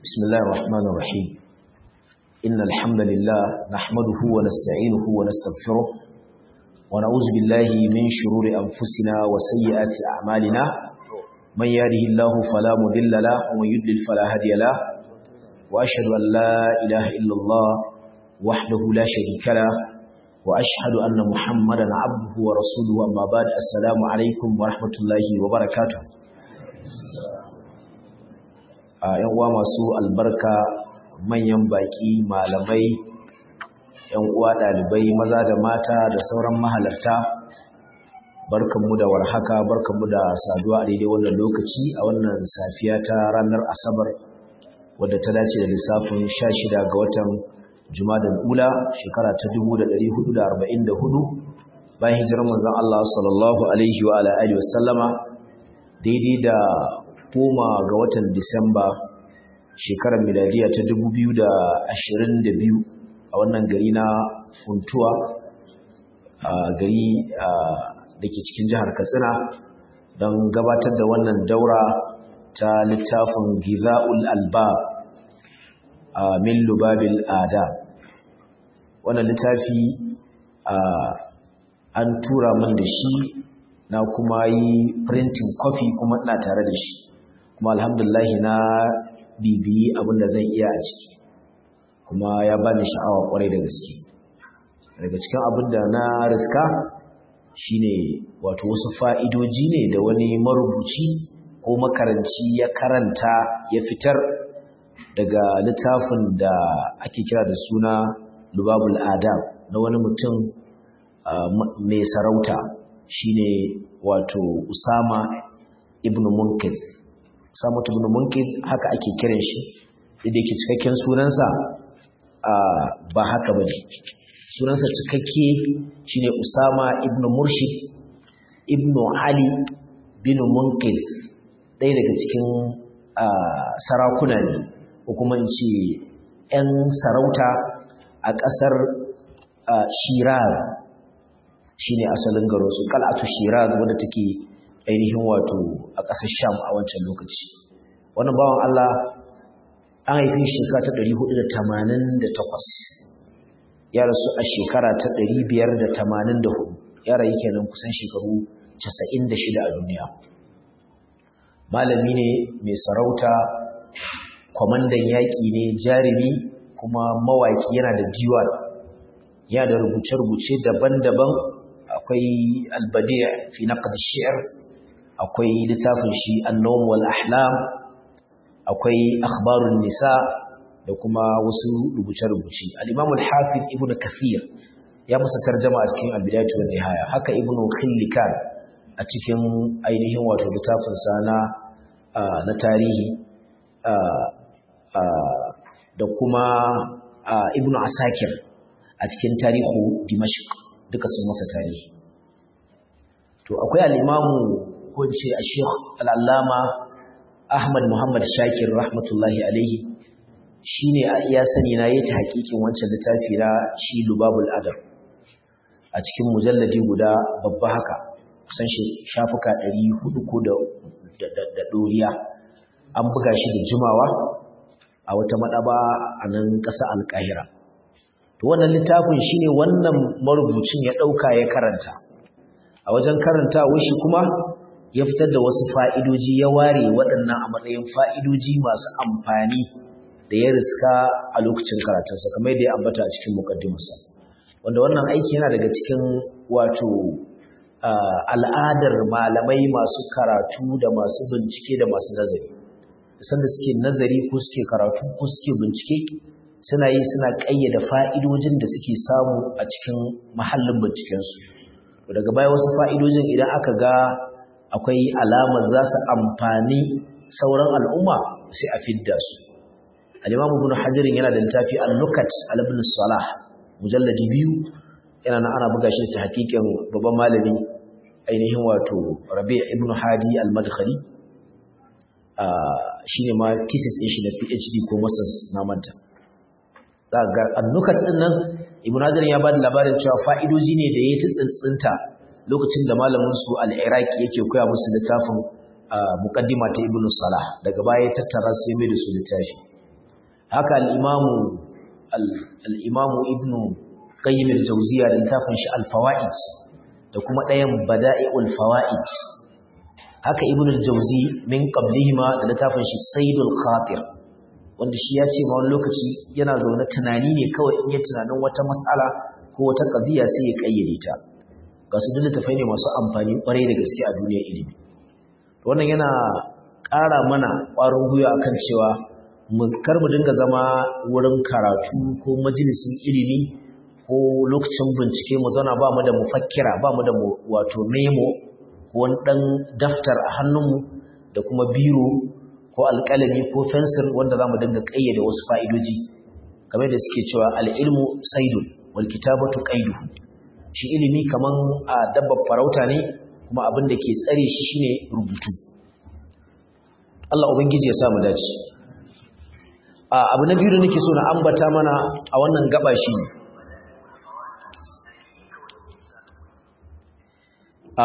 بسم الله الرحمن الرحيم إن الحمد لله نحمده ونستعينه ونستغفره ونعوذ بالله من شرور أنفسنا وسيئات أعمالنا من يهده الله فلا مضل له ومن يضلل فلا هادي له وأشهد أن لا إله إلا الله وحده لا شريك له وأشهد أن محمدا عبده ورسوله أما بعد السلام عليكم ورحمة الله وبركاته ‘yan uwa masu albarka manyan baƙi malamai ‘yan uwa ɗalibai maza da mata da sauran mahalarta barkanmu da warhaka barkanmu da saduwa a daidai wannan lokaci a wannan safiya ta ranar asabar wadda ta dace da lissafin 16 ga watan jumadal ula shekara ta 1444 bayan hijirar manzon Allah sallallahu alaihi wa alihi wasallama daidai da goma ga watan Disamba shekarar miladiya ta 2022 a wannan gari na Funtuwa a gari da ke cikin jihar Katsina don gabatar da wannan daura ta littafin Giza'ul Alba a min Lubabil Ada wannan littafi an tura min da shi na kuma yi printing copy kuma ina tare da shi kuma alhamdulahi na bibiyi abin da zan iya a ciki kuma ya bani sha'awa kwarai da gaske daga cikin abin da na riska shine wato wasu fa'idoji ne da wani marubuci ko makaranci ya karanta ya fitar daga littafin da ake kira da suna lubabul adam na wani mutum mai sarauta shine wato usama ibn munkir Samut ibn Munkir haka ake kiran shi da yake cikakken sunansa ba haka bane sunansa cikakke shine Usama ibn Murshid ibn Ali bin Munkir ɗaya daga cikin sarakuna ne ko kuma in ce 'yan sarauta a ƙasar Shiraz shine asalin garinsu kal'atu Shiraz wadda take ainihin wato a ƙasar sham a wancan lokaci wannan bawan Allah an haifi shekara ta 488 ya rasu a shekara ta 584 ya rayu kenan kusan shekaru 96 a duniya malami ne mai sarauta kwamandan yaƙi ne jarumi kuma mawaƙi yana da diwan yana da rubuce-rubuce daban-daban akwai albadi fi naqd shi'r akwai littafin shi annawm wal ahlam akwai akhbarun nisa da kuma wasu rubuce-rubuce al-imam al-hafiz ibn kathir ya masa tarjuma a cikin al-bidayatu wan nihaya haka ibn khillikan a cikin ainihin wato littafin sa na na tarihi da kuma ibn asakir a cikin tarihu dimashq duka sun masa tarihi to akwai al-imamu ko ce a sheikh al'allama ahmad muhammad shakir rahmatullahi alaihi shi ne a iya sani na yi ta hakikin wancan littafi na shi lubabul adam a cikin mujalladi guda babba haka kusan shafuka 400 ko da ɗoriya an buga shi da jimawa a wata maɗaba a nan ƙasa alƙahira to wannan littafin shi ne wannan marubucin ya ɗauka ya karanta a wajen karanta shi kuma ya fitar da wasu fa'idoji ya ware waɗannan a matsayin fa'idoji masu amfani da ya riska a lokacin karatunsa kamar da ya ambata a cikin mukaddimarsa wanda wannan aiki yana daga cikin wato al'adar malamai masu karatu da masu bincike da masu nazari sanda suke nazari ko suke karatu ko suke bincike suna yi suna ƙayyada fa'idojin da suke samu a cikin mahallin bincikensu daga baya wasu fa'idojin idan aka ga akwai alamar za su amfani sauran al'umma sai a fidda su al-imamu ibn hajarin yana da littafi al-nukat al-ibn salah mujalladi biyu yana na ana buga shi ta hakikin babban malami ainihin wato rabi ibn hadi al-madkhali shine ma thesis din shi na PhD ko masters na manta daga al-nukat din nan ibn hajarin ya bada labarin cewa fa'idoji ne da ya tsintsinta lokacin da malamin su al-Iraqi yake koya musu littafin muqaddima ta Ibn Salah daga baya ya tattara su mai da su littafi haka al-imamu al-imamu ibnu qayyim al-jawziya da littafin shi al-fawaid da kuma ɗayan bada'i'ul fawaid haka ibnu al-jawzi min qablihima da littafin shi saidul khatir wanda shi ya ce ma wani lokaci yana zaune tunani ne kawai in ya tunanin wata mas'ala ko wata qadiya sai ya kayyade ta ga su duk littafai ne masu amfani kwarai da gaske a duniyar ilimi wannan yana ƙara mana ƙwarin gwiwa akan cewa kar mu dinga zama wurin karatu ko majalisin ilimi ko lokacin bincike mu zauna ba mu da mufakkira ba mu da wato memo ko wani ɗan daftar a hannunmu da kuma biro ko alƙalami ko fensir wanda za mu dinga ƙayyade wasu fa'idoji kamar da suke cewa al'ilmu saidun wal kitabatu qaidu shi ilimi kaman a dabbar farauta ne kuma abin da ke tsare shi shine rubutu Allah ubangiji ya samu dace abu na biyu da nake so na ambata mana a wannan gaba shi a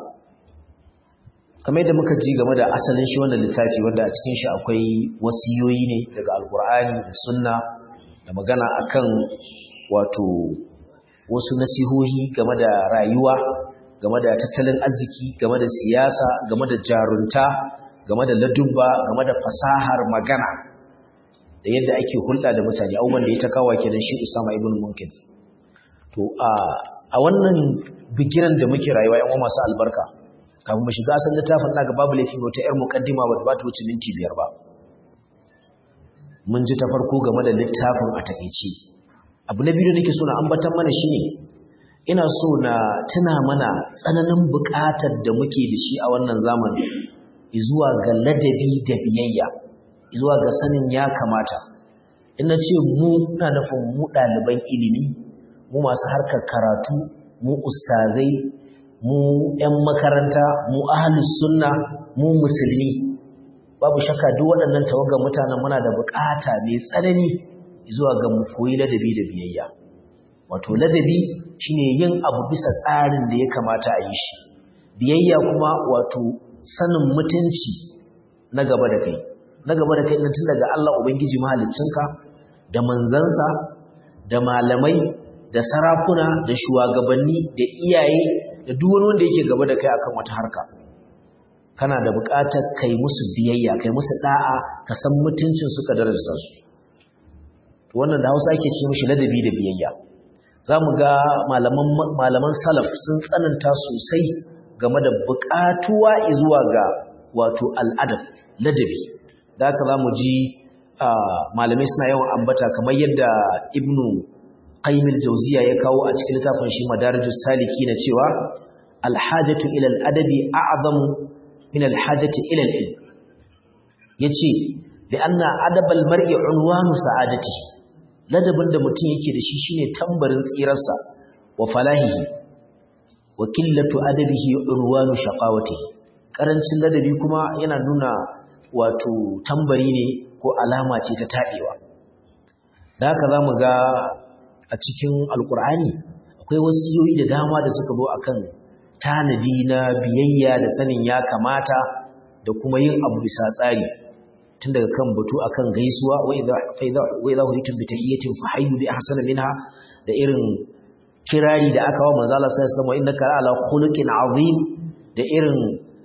kamar yadda muka ji game da asalin shi wannan littafi wanda a cikin shi akwai wasiyoyi ne daga alkur'ani da sunna da magana akan wato wasu nasihohi game da rayuwa game da tattalin arziki game da siyasa game da jarunta game da ladubba game da fasahar magana da yadda ake hulɗa da mutane abubuwan da ya ta kawo kenan shi Usama ibn Munkin to a wannan bigiran da muke rayuwa yan masu albarka kafin mu shiga asalin littafin daga babu laifin wata yar muqaddima ba ba ta wuce minti biyar ba mun ji ta farko game da littafin a takeici abu na biyu da nake so na ambatan mana shine ina so na tuna mana tsananin buƙatar da muke da shi a wannan zamani zuwa ga ladabi da biyayya zuwa ga sanin ya kamata ina ce mu na nufin mu ɗaliban ilimi mu masu harkar karatu mu ustazai mu 'yan makaranta mu ahalus sunna mu musulmi babu shakka duk waɗannan tawagar mutanen muna da buƙata mai tsanani zuwa ga mu koyi ladabi da biyayya wato ladabi shine yin abu bisa tsarin da ya kamata a yi shi biyayya kuma wato sanin mutunci na gaba da kai na gaba da kai tun daga Allah ubangiji mahaliccinka da manzansa da malamai da sarakuna da shugabanni da iyaye da duk wani wanda yake gaba da kai akan wata harka kana da buƙatar kai musu biyayya kai musu da'a ka san mutuncin su ka daraja su wannan da Hausa ake ce mishi ladabi da biyayya zamu ga malaman malaman salaf sun tsananta sosai game da buƙatuwa zuwa ga wato al'adab ladabi da haka zamu ji malamai suna yawan ambata kamar yadda ibnu qayyim al-jawziya ya kawo a cikin littafin shi madarijus saliki na cewa al-hajatu ila al-adabi a'zamu min al-hajati ila al-ilm yace da anna adab al-mar'i unwanu sa'adati ladabin da mutum yake da shi shine tambarin tsirarsa wa falahihi wa qillatu adabihi unwanu shaqawatihi karancin ladabi kuma yana nuna wato tambari ne ko alama ce ta tabewa da haka zamu ga a cikin alkur'ani akwai wasiyoyi da dama da suka zo akan tanadi na biyayya da sanin ya kamata da kuma yin abu bisa tsari tun daga kan batu akan gaisuwa wa idza huyitum bi tahiyatin fa hayyu bi ahsana minha da irin kirari da aka wa manzo Allah sallallahu alaihi wasallam innaka ala khuluqin azim da irin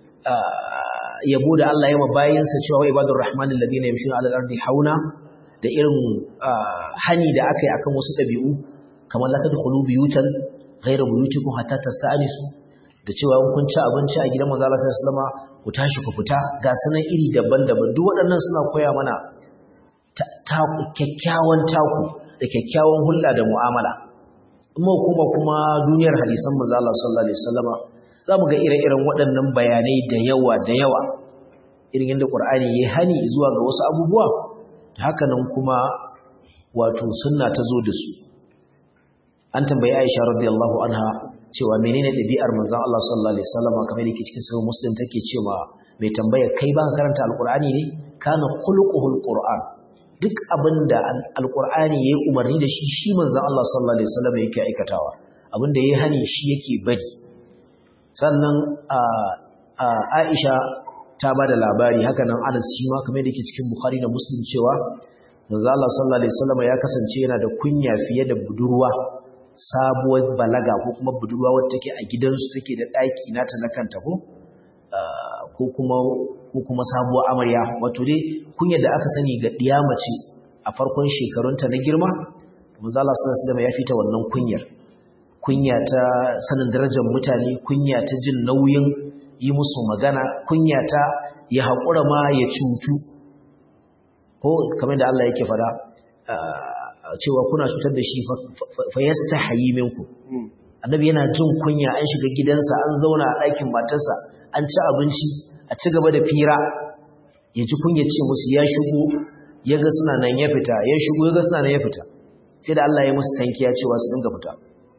yabo da Allah ya mabayinsa cewa wa ibadur rahmanil ladina yamshuna ala al-ardi hauna da irin hani da aka yi akan wasu ɗabi'u kamar la tadkhulu buyutan ghayra buyutikum hatta tasta'nisu da cewa in kun ci abinci a gidan manzo Allah sallallahu alaihi wasallam ku tashi ku fita ga sanan iri daban-daban duk waɗannan suna koya mana ta kyakkyawan taku da kyakkyawan hulɗa da mu'amala amma kuma kuma duniyar hadisan manzo Allah sallallahu alaihi wasallam za mu ga ire-iren waɗannan bayanai da yawa da yawa irin yadda Qur'ani ya hani zuwa ga wasu abubuwa haka nan kuma wato sunna ta zo da su an tambayi Aisha radiyallahu anha cewa menene ɗabi'ar manzon Allah sallallahu alaihi wasallam kamar yake cikin sahih Muslim take cewa mai tambaya kai baka karanta alqur'ani ne kana khuluquhul qur'an duk abinda alqur'ani yayi umarni da shi shi manzon Allah sallallahu alaihi wasallam yake aikatawa abinda yayi hani shi yake bari sannan Aisha ta ba da labari haka nan Anas shi ma kamar yake cikin Bukhari da Muslim cewa manzo Allah sallallahu alaihi wasallam ya kasance yana da kunya fiye da budurwa sabuwar balaga ko kuma budurwa wadda take a gidansu take da daki nata na kanta ko ko kuma ko kuma sabuwar amarya wato dai kunyar da aka sani ga diya mace a farkon shekarunta na girma manzo Allah sallallahu alaihi wasallam ya fita wannan kunyar kunya ta sanin darajar mutane kunya ta jin nauyin yi musu magana kunya ta ya haƙura ma ya cutu ko kamar da Allah yake fada cewa kuna cutar da shi fa yastahi minku annabi yana jin kunya an shiga gidansa an zauna a ɗakin matarsa an ci abinci a ci gaba da fira ya ji kunya ce musu ya shigo ya ga suna nan ya fita ya shigo ya ga suna nan ya fita sai da Allah ya musu tankiya cewa su dinga fita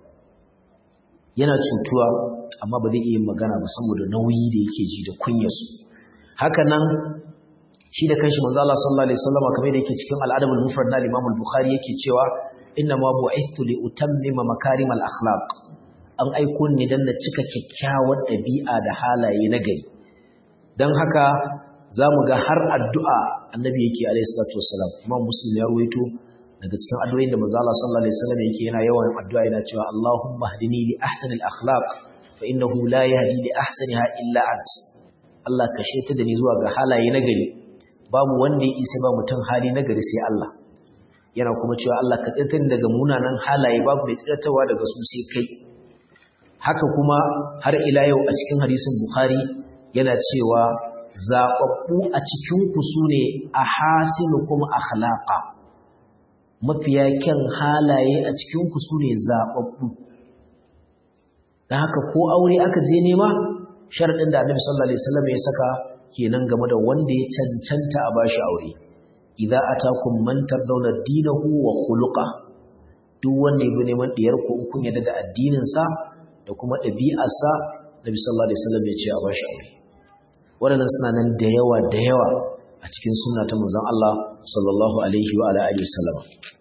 yana cutuwa amma ba zai iya magana ba saboda nauyi da yake ji da kunyarsu haka nan shi da kanshi manzo Allah sallallahu alaihi wasallam kamar da yake cikin al-adab al-mufrad na Imam al-Bukhari yake cewa inna ma bu'ithtu li utammima makarim al-akhlaq an aiko ni dan na cika kyakkyawar dabi'a da halaye na gari dan haka zamu ga har addu'a annabi yake alaihi salatu wassalam Imam Muslim ya ruwaito daga cikin addu'o'in da manzo Allah sallallahu alaihi wasallam yake yana yawan addu'a yana cewa Allahumma hdini li ahsanil akhlaq fa innahu la yahdi li ahsaniha illa ant Allah ka sheta da ni zuwa ga halaye na gari babu wanda ya isa ba mutum hali na gari sai Allah yana kuma cewa Allah ka tsirtar daga munanan halaye babu mai tsirtarwa daga su sai kai haka kuma har ila yau a cikin hadisin Bukhari yana cewa zaɓaɓɓu a cikin ku sune ahasinukum akhlaqa mafiya kyan halaye a cikin ku sune zaɓaɓɓu dan haka ko aure aka je nema sharadin da Annabi sallallahu alaihi wasallam ya saka kenan game da wanda ya cancanta a bashi aure idza atakum man tardawna dinahu wa khuluqa duk wanda yabi neman diyar ku kun yadda da addinin sa da kuma ɗabi'ar sa Nabi sallallahu alaihi wasallam ya ce a bashi aure waɗannan suna nan da yawa da yawa a cikin sunna ta manzon Allah sallallahu alaihi wa alihi wasallam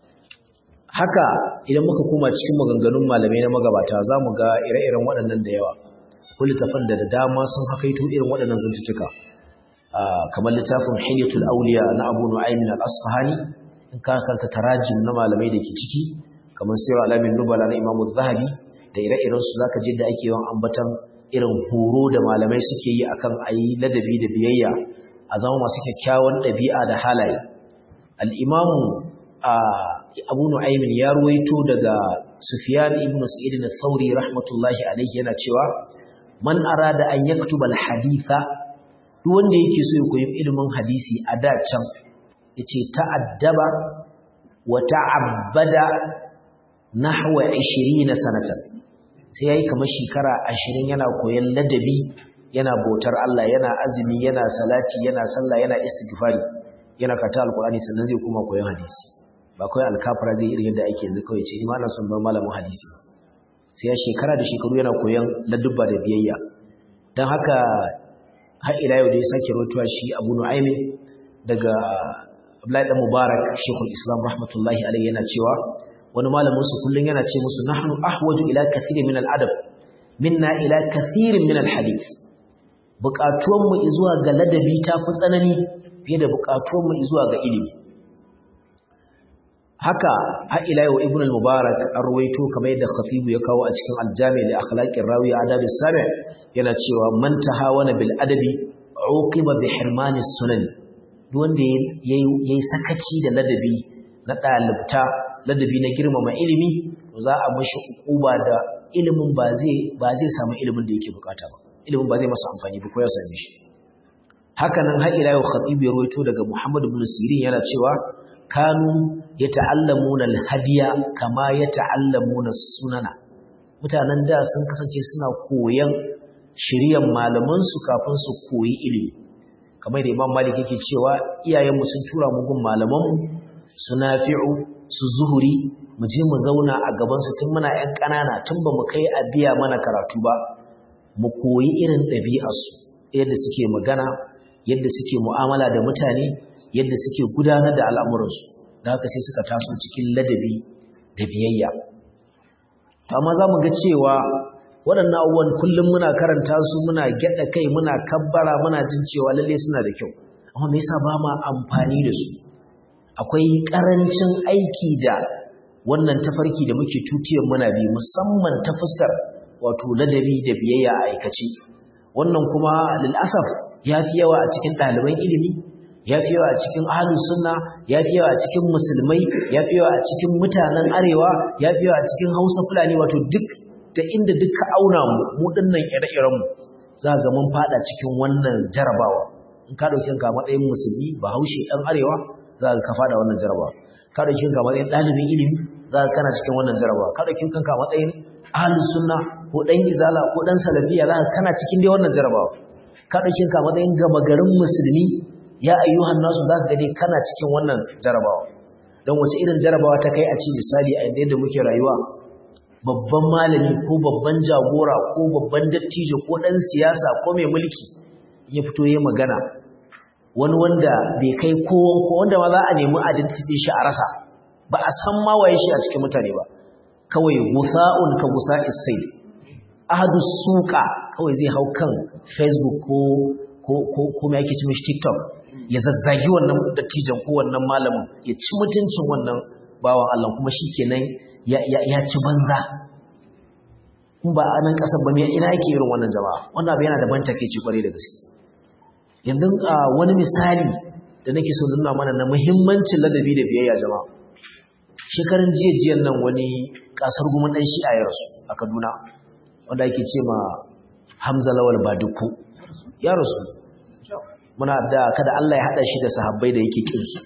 haka idan muka koma cikin maganganun malamai na magabata za mu ga ire-iren waɗannan da yawa ko littafan da da dama sun hakaito irin waɗannan zantuttuka kamar littafin hilyatul auliya na abu nu'aymin al-asfahani in ka kanta tarajim na malamai da ke ciki kamar sayar alamin nubala na imamu zahabi da ire-iren su zaka je da ake yawan ambatan irin horo da malamai suke yi akan ayi ladabi da biyayya a zama masu kyakkyawan ɗabi'a da halaye al-imamu abu nu'aymin ya ruwaito daga sufyan ibn sa'id al-thawri rahmatullahi alayhi yana cewa man arada an yaktuba al-haditha duk wanda yake so ya koyi ilimin hadisi a da can yace ta'addaba wa ta'abbada nahwa 20 sanatan sai yayi kamar shekara 20 yana koyon ladabi yana bautar Allah yana azumi yana salati yana sallah yana istighfari yana kata alqur'ani sannan zai kuma koyon hadisi ba kawai alkafara zai irin yadda ake yanzu kawai ce ni ma na son ban malamin hadisi sai ya shekara da shekaru yana koyon ladubba da biyayya don haka har ila yau da ya sake rotuwa shi abu nu'aimi daga Abdullahi dan Mubarak Sheikhul Islam rahmatullahi alaihi yana cewa wani malamin su kullun yana ce musu nahnu ahwaju ila kathirin min al-adab minna ila kathirin min al-hadith buƙatuwan mu zuwa ga ladabi ta fi tsanani fiye da buƙatuwan mu zuwa ga ilimi haka har ila yau ibn al-mubarak an ruwaito kamar yadda khatibu ya kawo a cikin al-jami' li akhlaqir rawi adab as-sami' yana cewa man tahawana bil adabi uqiba bi hirmani sunan duk wanda yayi sakaci da ladabi na dalibta ladabi na girmama ilimi to za a mishi ukuba da ilimin ba zai ba zai samu ilimin da yake bukata ba ilimin ba zai masa amfani ba ko ya same shi haka nan har ila yau khatibu ya ruwaito daga muhammad ibn sirin yana cewa kanu ya ta'allamuna alhadiya kama ya ta'allamuna sunana mutanen da sun kasance suna koyan shiryan malamansu kafin su koyi ilimi kamar da imam malik yake cewa iyayenmu sun tura mu gun malamanmu su nafi'u su zuhuri mu je mu zauna a gabansu tun muna ‘yan ƙanana tun ba mu kai a biya mana karatu ba mu koyi irin ɗabi'arsu yadda suke magana yadda suke mu'amala da mutane yadda suke gudanar da al'amuransu da haka sai suka taso cikin ladabi da biyayya amma za mu ga cewa waɗannan abubuwan kullum muna karanta su muna gyaɗa kai muna kabbara muna jin cewa lalle suna da kyau amma me yasa ba ma amfani da su akwai ƙarancin aiki da wannan tafarki da muke tutiyar muna bi musamman ta fuskar wato ladabi da biyayya a aikace wannan kuma lil'asaf ya fi yawa a cikin ɗaliban ilimi ya fi yawa a cikin ahlus sunna ya fi yawa a cikin musulmai ya fi yawa a cikin mutanen arewa ya fi yawa a cikin hausa fulani wato duk da inda duk ka auna mu mu dinnan ire-iren mu za ga mun fada cikin wannan jarabawa in ka dauki ka matsayin musulmi bahaushe dan arewa za ka ka fada wannan jarabawa ka dauki ka matsayin dalibin ilimi za ka kana cikin wannan jarabawa ka dauki kanka matsayin ahlus sunna ko dan izala ko dan salafiya za ka kana cikin dai wannan jarabawa ka dauki ka matsayin gama garin musulmi ya ayyuhan nasu za ka gani kana cikin wannan jarabawa don wace irin jarabawa ta kai a ci misali a yadda muke rayuwa babban malami ko babban jagora ko babban dattijo ko ɗan siyasa ko mai mulki ya fito ya magana wani wanda bai kai kowon ko wanda ma za a nemi identity shi a rasa ba a san ma waye shi a cikin mutane ba kawai gusa'un ka gusa isai ahadu suka kawai zai hau kan facebook ko ko ko ko me yake ci mishi tiktok ya zazzagi wannan dattijan ko wannan malamin ya ci mutuncin wannan bawan Allah kuma shikenan ya ya ya ci banza in ba a nan kasar ba me ina yake irin wannan jama'a wannan abu yana da ban takeici kware da gaske yanzu wani misali da nake so nuna mana na muhimmancin ladabi da biyayya jama'a shekarun jiya jiyan nan wani kasar gumin dan shi'a ya rasu a Kaduna wanda ake ce ma Hamza Lawal Baduku ya rasu muna da kada Allah ya hada shi da sahabbai da yake kin su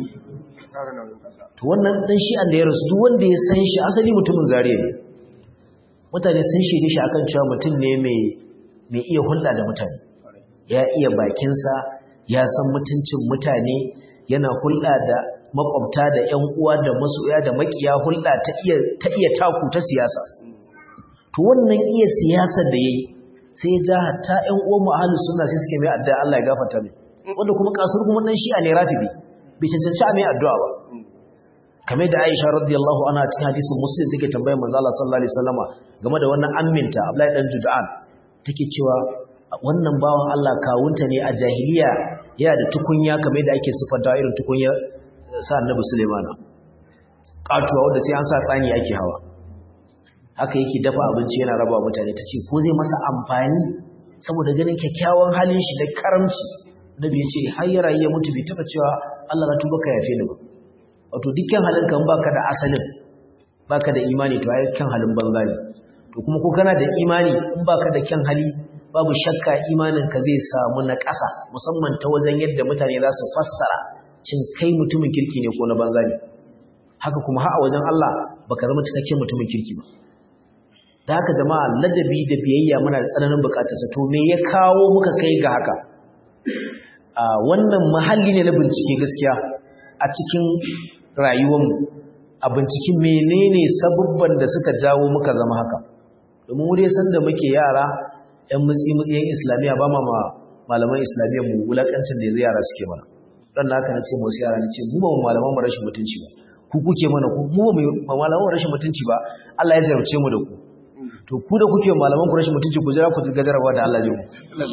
to wannan dan shi'an da ya rasu duk wanda ya san shi asali mutumin zariya ne mutane sun shige shi akan cewa mutum ne mai mai iya hulɗa da mutane ya iya bakinsa ya san mutuncin mutane yana hulɗa da makwabta da ƴan uwa da masoya da makiya hulɗa ta iya ta iya taku ta siyasa to wannan iya siyasar da yayi sai ya ja hatta ƴan uwan mu ahlus sunna sai suke mai addu'a Allah ya gafarta mai wanda kuma kasur kuma dan shi'a ne rafibi bai cancanci a mai addu'a ba kamar da Aisha radiyallahu anha cikin hadisin Muslim take tambayar manzo Allah sallallahu alaihi wasallama game da wannan amminta Abdullahi dan Jud'an take cewa wannan bawan Allah kawunta ne a jahiliya yana da tukunya kamar da ake sifanta irin tukunya sa Annabi Sulaiman katuwa wanda sai an sa tsani ake hawa haka yake dafa abinci yana raba mutane tace ko zai masa amfani saboda ganin kyakkyawan halin shi da karamci Nabi ya ce har ya rayu ya mutu bai taba cewa Allah na tuba ka yafe ni ba wato dukkan halin kan baka da asalin baka da imani to ai kan halin banza ne to kuma ko kana da imani in baka da kyan hali babu shakka imanin ka zai samu na ƙasa musamman ta wajen yadda mutane za su fassara cin kai mutumin kirki ne ko na banza ne haka kuma har a wajen Allah baka zama cikakken mutumin kirki ba da haka jama'a ladabi da biyayya muna da tsananin bukatarsa to me ya kawo muka kai ga haka a wannan mahalli ne na bincike gaskiya a cikin rayuwarmu a binciken menene sabubban da suka jawo muka zama haka domin wuri san da muke yara yan mutsi mutsiyan islamiyya ba ma malaman islamiyya mu wulakancin da yanzu yara suke mana dan na haka nace musu yara nace mu ba mu malaman mu rashin mutunci ba ku kuke mana ku mu ba mu malaman mu rashin mutunci ba Allah ya jarabce mu da ku to ku da kuke malaman ku rashin mutunci ku jira ku ga jarabawa da Allah ya mu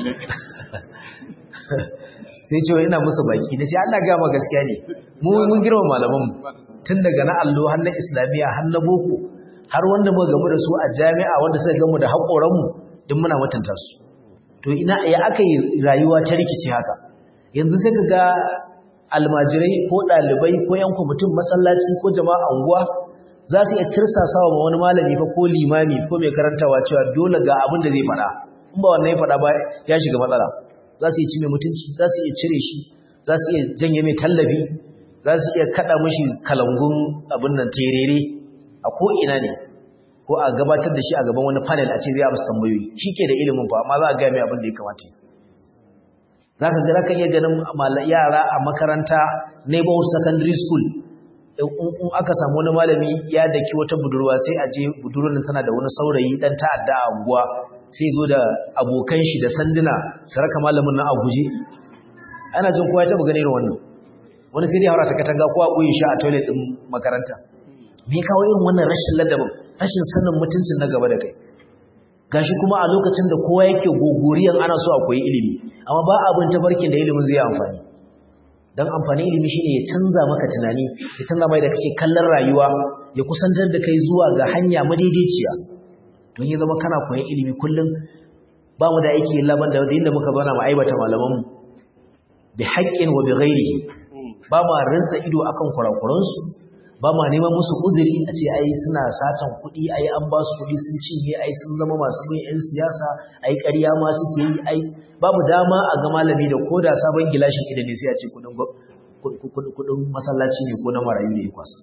sai ce ina musu baki nace Allah ga ma gaskiya ne mu mun girma malaman mu tun daga na allo har na islamiyya har na boko har wanda muka gamu da su a jami'a wanda suka gamu da haƙoranmu duk muna mutunta su to ina ya aka yi rayuwa ta rikici haka yanzu sai ka ga almajirai ko ɗalibai ko yan kwamitin masallaci ko jama'a unguwa za su iya tirsasawa ma wani malami fa ko limami ko mai karantawa cewa dole ga abin da zai faɗa in ba wannan ya faɗa ba ya shiga matsala za su iya ci mai mutunci za su iya cire shi za su iya janye mai tallafi za su iya kada mashi kalangun abin nan terere a ko'ina ne ko a gabatar da shi a gaban wani panel a ce zai amsa tambayoyi shi ke da ilimin fa amma za a gaya mai abin da ya kamata za ka gara kan iya ganin yara a makaranta neighborhood secondary school in aka samu wani malami ya daki wata budurwa sai a je budurwar nan tana da wani saurayi dan ta'adda a unguwa sai zo da abokan shi da sanduna su raka malamin nan a guje ana jin kowa ya taɓa ganin irin wannan wani sai dai haura ta katanga ko a ɓoye shi a toilet ɗin makaranta me kawo irin wannan rashin ladabin rashin sanin mutuncin na gaba da kai gashi kuma a lokacin da kowa yake gogoriyan ana so a koyi ilimi amma ba abin tafarkin da ilimin zai amfani dan amfani ilimi shine ya canza maka tunani ya canza mai da kake kallon rayuwa ya kusantar da kai zuwa ga hanya madaidaiciya don ya zama kana koyon ilimi kullum ba mu da aiki laban da inda muka bana mu aibata malaman mu bi haqqin wa bi ghairihi ba ma rinsa ido akan kurakuransu ba ma neman musu uzuri a ce ai suna satan kuɗi ai an ba su kuɗi sun cinye ai sun zama masu bin 'yan siyasa ai ƙarya ma suke yi ai babu dama a ga malami da ko da sabon gilashin ido ne sai a ce kuɗin masallaci ne ko na marayu ne ya kwasa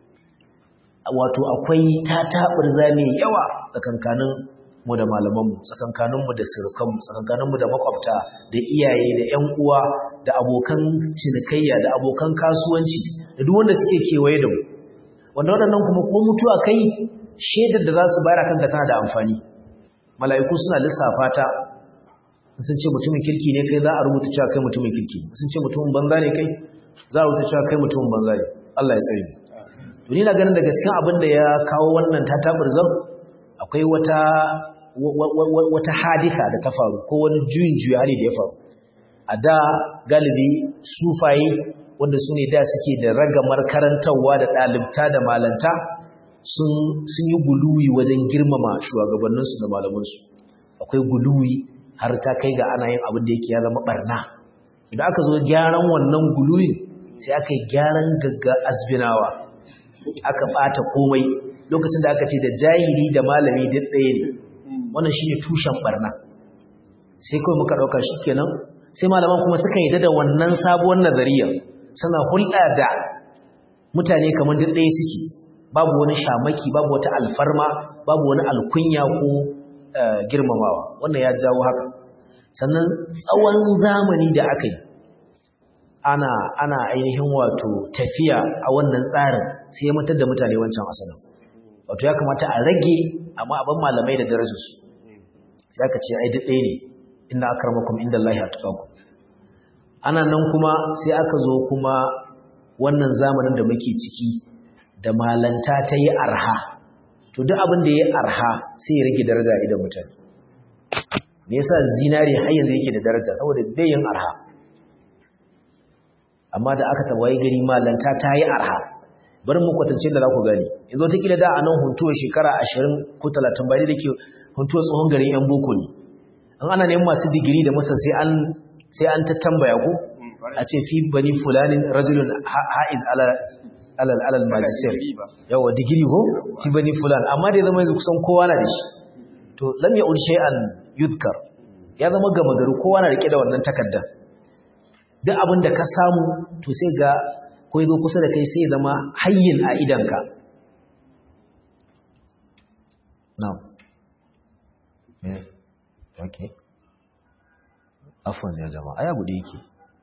wato akwai tataɓurza mai yawa tsakankanin mu da malamanmu tsakankaninmu da surukanmu tsakankaninmu da makwabta da iyaye da 'yan uwa da abokan cinikayya da abokan kasuwanci da duk wanda suke kewaye da mu wanda waɗannan kuma ko mutuwa kai shaidar da za su bayar kanka tana da amfani mala'iku suna lissafa ta sun ce mutumin kirki ne kai za a rubuta cewa kai mutumin kirki sun ce mutumin banza ne kai za a rubuta cewa kai mutumin banza ne Allah ya tsare mu to ni na ganin da gaskiya abin da ya kawo wannan tatabirzan akwai wata wata hadisa da ta faru ko wani juyin juya hali da ya faru a da galibi sufaye wanda su ne da suke da ragamar karantarwa da ɗalibta da malanta sun yi guluwi wajen girmama shugabanninsu da malamansu akwai guluwi har ta kai ga ana yin abin da yake ya zama barna idan aka zo gyaran wannan guluwi sai aka yi gyaran gagga azbinawa aka ɓata komai lokacin da aka ce da jahili da malami duk ɗaya ne wannan shi ne tushen barna sai kawai muka ɗauka shi kenan sai malaman kuma suka yi da wannan sabuwar nazariyar suna hulɗa da mutane kamar duk ɗaya suke babu wani shamaki babu wata alfarma babu wani alkunya ko girmamawa wannan ya jawo haka sannan tsawon zamani da aka yi ana ana ainihin wato tafiya a wannan tsarin sai ya mutar da mutane wancan asalin wato ya kamata a rage amma abin malamai da darajarsu sai aka ce ai duk ɗaya ne inna akramakum indallahi atqakum ana nan kuma sai aka zo kuma wannan zamanin da muke ciki da malanta ta yi arha to duk abin da ya yi arha sai ya rage daraja idan mutane me yasa zinari har yanzu yake da daraja saboda bai yin arha amma da aka tawaye gari malanta ta yi arha bari mu kwatance da za ku gani yanzu ta kila da a nan huntuwa shekara ashirin ko talatin bai da ke huntuwa tsohon garin yan boko ne an ana neman masu digiri da masa sai an sai an ta tambaya ko a ce fi bani fulanin rajulun ha'iz alal alal magister yawa digiri ko fi bani fulan amma da zama yanzu kusan kowa na da shi to lam ya'ud shay'an yudkar ya zama gama gari kowa na rike da wannan takarda duk abin da ka samu to sai ga ko yazo kusa da kai sai zama hayyin a idanka na'am okay afwan ya jama'a aya bude yake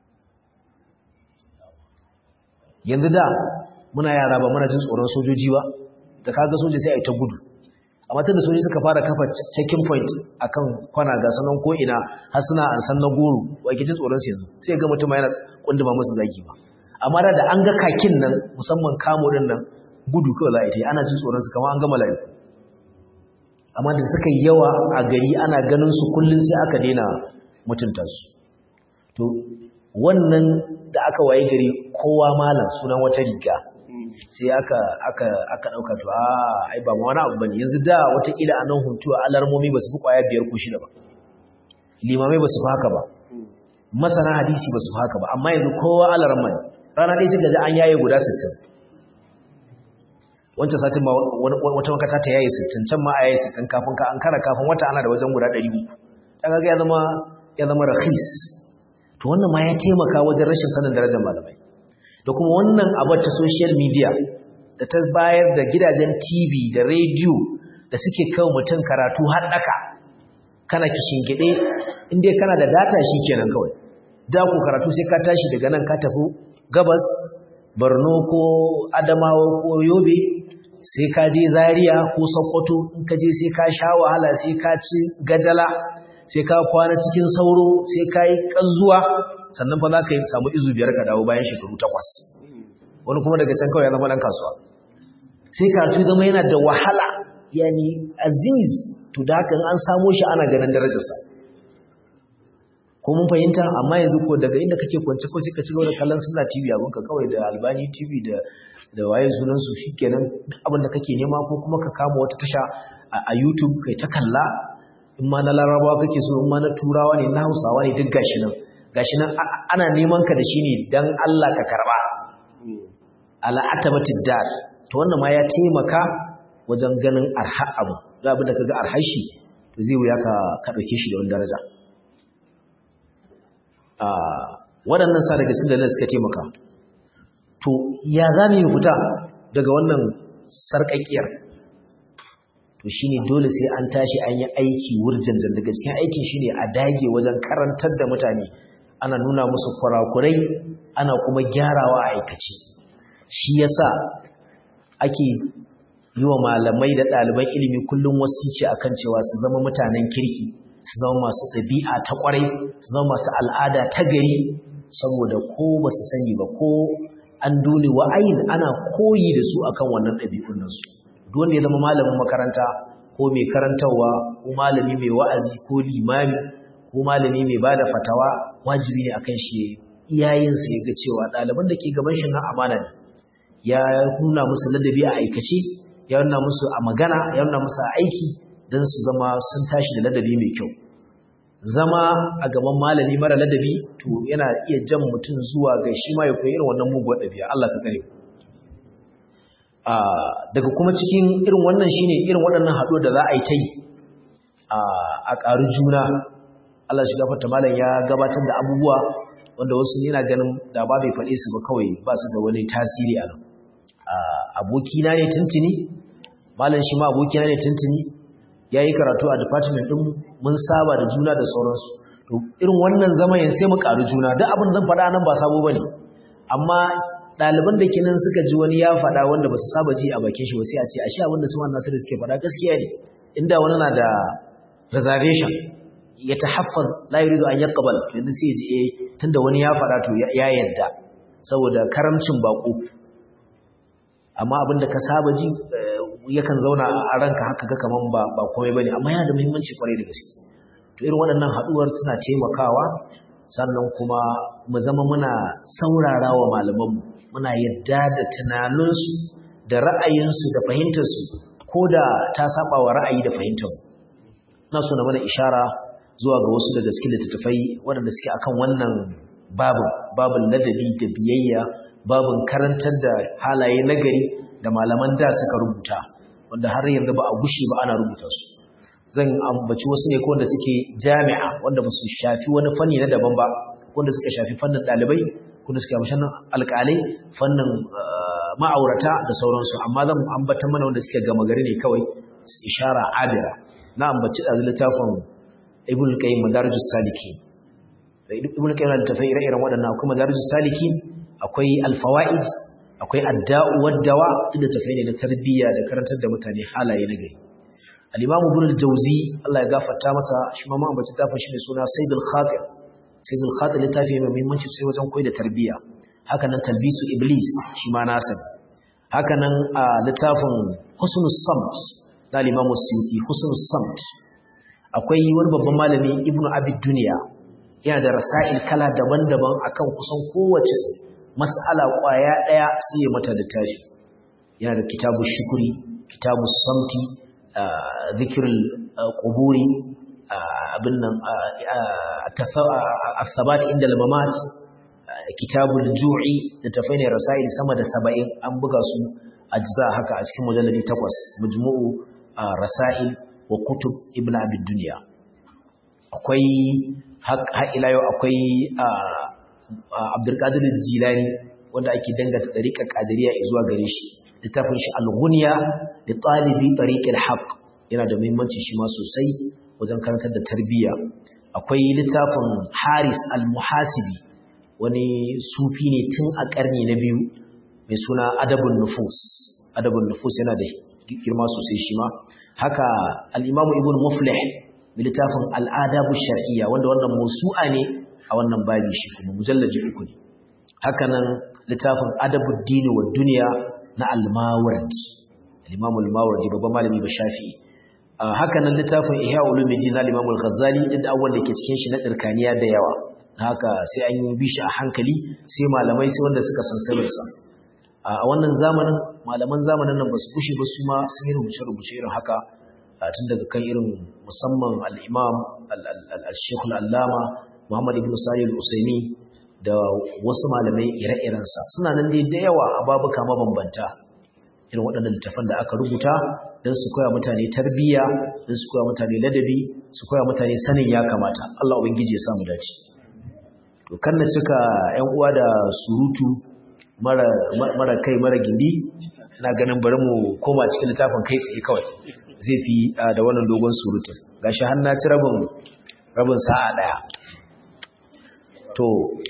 yanzu da muna yara ba muna jin tsoron sojoji ba da kaga soja sai a yi ta gudu amma tunda sojoji suka fara kafa checking point akan kwana ga sanan ko ina har suna an san na goro wai ke jin tsoron su yanzu sai ga mutum yana kunduma musu zaki ba amma da da an ga kakin nan musamman kamo din nan gudu kawai za a yi ana jin tsoron su kamar an ga mala'iku amma da suka yi yawa a gari ana ganin su kullun sai aka daina mutunta su to wannan da aka waye gari kowa malam sunan wata riga sai aka aka aka dauka to a ai ba ma wani abu bane yanzu da wata kila anan huntuwa alarmomi basu fi kwaya biyar ko shida ba limamai basu fi haka ba masana hadisi basu fi haka ba amma yanzu kowa alarma ne rana ɗaya sai ga an yaye guda 60 wancan satin ma wata makata ta yaye 60 can ma a yaye 60 kafin ka an kara kafin wata ana da wajen guda 300 kaga ya zama ya zama rahis to wannan ma ya taimaka wajen rashin sanin darajar malamai da kuma wannan abar ta social media da ta bayar da gidajen TV da radio da suke kawo mutum karatu har daka kana kishingide inda kana da data kenan kawai da ku karatu sai ka tashi daga nan ka tafi gabas Borno ko Adamawa ko Yobe sai ka je Zaria ko Sokoto in ka je sai ka sha wahala sai ka ci gajala sai ka kwana cikin sauro sai ka yi ƙanzuwa sannan fa za ka yi samu izu biyar ka dawo bayan shekaru takwas wani kuma daga can kawai ya zama ɗan kasuwa sai karatu zama yana da wahala yani aziz to da haka an samo shi ana ganin darajarsa ko mun fahimta amma yanzu ko daga inda kake kwance ko sai ka ci gaba da kallon sunna TV abinka kawai da albani TV da da waye sunan su shikenan duk abin da kake nema ko kuma ka kama wata tasha a YouTube kai ta kalla in ma na larabawa kake so in ma na turawa ne na hausawa ne duk gashi nan gashi nan ana neman ka da shi ne dan Allah ka karba ala atabatid dar to wannan ma ya taimaka wajen ganin arha abu ga abin da kaga arhar shi to zai wuya ka ka dauke shi da wani daraja a waɗannan sa daga cikin dalilan suka taimaka to ya za mu yi fita daga wannan sarƙaƙiyar to shine dole sai an tashi an yi aiki wurjanjan daga cikin aikin shine a dage wajen karantar da mutane ana nuna musu kurakurai ana kuma gyarawa a aikace shi yasa ake yi wa malamai da ɗaliban ilimi kullum wasici akan cewa su zama mutanen kirki su zama masu ɗabi'a ta ƙwarai su zama masu al'ada ta gari saboda ko ba su sani ba ko an dole wa'ayin ana koyi da su akan wannan ɗabi'un nasu duk wanda ya zama malamin makaranta ko mai karantarwa ko malami mai wa'azi ko limami ko malami mai bada fatawa wajibi ne akan shi iyayensa ya ga cewa ɗaliban da ke gaban shi na amana ne ya nuna musu ladabi a aikace ya nuna musu a magana ya nuna musu a aiki don su zama sun tashi da ladabi mai kyau zama a gaban malami mara ladabi to yana iya jan mutum zuwa ga shi ma ya koyi irin wannan muguwar ɗabi'a Allah ka tsare daga kuma cikin irin wannan shine irin waɗannan haɗo da za a yi ta yi a ƙaru juna Allah shi gafarta malam ya gabatar da abubuwa wanda wasu yana ganin da ba bai faɗe su ba kawai ba su da wani tasiri a nan abokina ne tuntuni malam shi ma abokina ne tuntuni ya yi karatu a department ɗin mun saba da juna da sauransu to irin wannan zama yin sai mu ƙaru juna duk abin zan faɗa nan ba sabo ba ne amma ɗaliban da kenan suka ji wani ya faɗa wanda ba su saba ji a bakin shi ba sai a ce ashe abin da su wannan sai suke faɗa gaskiya ne inda wani na da reservation ya tahaffaz la yuridu an yaqbal yanzu sai ji eh tunda wani ya faɗa to ya yarda saboda karamcin bako amma abin da ka saba ji yakan zauna a ranka haka ga kaman ba ba komai bane amma yana da muhimmanci kwarai da gaske to irin waɗannan haɗuwar suna taimakawa sannan kuma mu zama muna saurara wa malamanmu muna yadda da tunaninsu da ra'ayinsu da fahimtarsu ko da ta saba wa ra'ayi da fahimtarmu na so na mana ishara zuwa ga wasu daga cikin littattafai waɗanda suke akan wannan babin babin ladabi da biyayya babin karantar da halaye nagari da malaman da suka rubuta wanda har yanzu ba a gushe ba ana rubuta su zan ambaci wasu ne wanda suke jami'a wanda ba su shafi wani fanni na daban ba wanda suka shafi fannin ɗalibai wanda suka shafi fannin alƙalai fannin ma'aurata da sauransu amma zan ambata mana wanda suke gama gari ne kawai ishara abira na ambaci ɗazu littafin ibn qayyim madarijus saliki ibn qayyim da tafai ire-iren waɗannan akwai madarijus saliki akwai alfawaid akwai adda'u waddawa da tafai ne na tarbiyya da karantar da mutane halaye na gari al-imamu ibn al-jawzi Allah ya gafarta masa shi ma ambaci tafin shi ne suna sayyidul khatir sayyidul khatir littafi mai muhimmanci sai wajen koyi da tarbiyya haka nan talbisu iblis shi ma nasa haka nan a littafin husnus samt na al-imamu suyuti husnus samt akwai wani babban malami ibnu abid duniya yana da rasail kala daban-daban akan kusan kowace mas'ala kwaya daya sai ya mata littafi yana da kitabu shukuri kitabu samti zikrul quburi abin nan athabat inda al-mamat kitabul ju'i da tafaini rasail sama da 70 an buga su ajza haka a cikin mujalladi 8 majmu'u rasail wa kutub ibn abid dunya akwai har ila yau akwai abdul qadir jilani wanda ake dangata dariƙar qadiriyya zuwa gare shi littafin shi al-ghunya li talibi tariq al-haq yana da muhimmanci shi ma sosai wajen karantar da tarbiyya akwai littafin haris al-muhasibi wani sufi ne tun a karni na biyu mai suna adabun nufus adabun nufus yana da girma sosai shi ma haka al'imamu ibn muflih da littafin al'adabu shar'iyya wanda wannan musu'a ne a wannan babi shi kuma mujallaji uku ne haka nan littafin adabu dini wa duniya na al-mawardi al-imamu al-mawardi babban malami ba shafi haka nan littafin ihya ulumuddin na Imam al-Ghazali duk abubuwan da ke cikin shi na tsirkaniya da yawa haka sai an yi bishi a hankali sai malamai sai wanda suka san sirrinsa a wannan zamanin malaman zamanin nan ba su kushe ba su ma sun yi rubuce-rubuce irin haka tun daga kan irin musamman al'imam al-shekul allama muhammad ibn sa'id al-usaimi da wasu malamai ire-irensa suna nan dai da yawa a babuka mabambanta irin waɗannan littafan da aka rubuta don su koya mutane tarbiyya don su koya mutane ladabi su koya mutane sanin ya kamata Allah ubangiji ya samu dace to kan na cika ƴan uwa da surutu mara mara kai mara gindi ina ganin bari mu koma cikin littafin kai tsaye kawai zai fi da wannan dogon surutun gashi har na ci rabin rabin sa'a daya to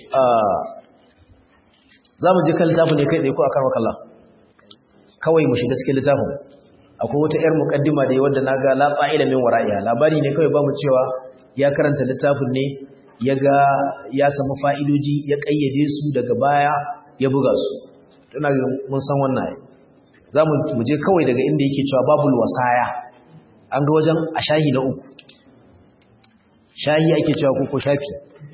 za mu je kan littafin ne kai tsaye ko a karmaka Allah kawai mu shiga cikin littafin akwai wata 'yar mukaddima da wanda na ga latsa ilimin wara'iya labari ne kawai ba mu cewa ya karanta littafin ne ya ga ya samu fa'idoji ya ƙayyade su daga baya ya buga su tana mun san wannan za mu je kawai daga inda yake cewa babul wasaya an ga wajen a shahi na uku shahi ake cewa ko shafi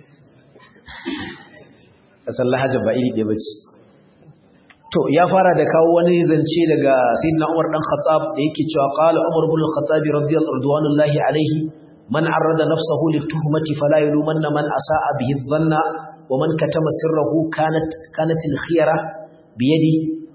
ƙasar lahajar ba iri ɗaya ba ce to ya fara da kawo wani zance daga sayyidina Umar dan Khattab da yake cewa qala Umar ibn al-Khattab radiyallahu alaihi man arrada nafsahu lit-tuhmati fala yalumanna man asaa bihi dhanna wa man katama sirrahu kanat kanat al-khiyara bi yadi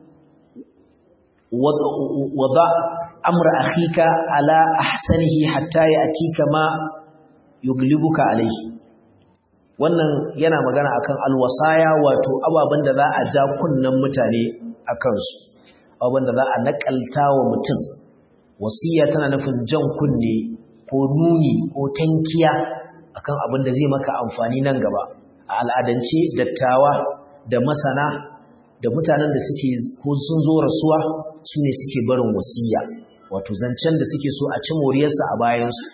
wada amra akhika ala ahsanihi hatta ya'tika ma yuglibuka alaihi wannan yana magana akan alwasaya wato ababen da za a ja kunnen mutane a kansu ababen da za a nakalta wa mutum wasiya tana nufin jan kunne ko nuni ko tankiya akan abin da zai maka amfani nan gaba a al'adance dattawa da masana da mutanen da suke ko sun zo rasuwa su ne suke barin wasiya wato zancen da suke so a ci moriyarsa a bayansu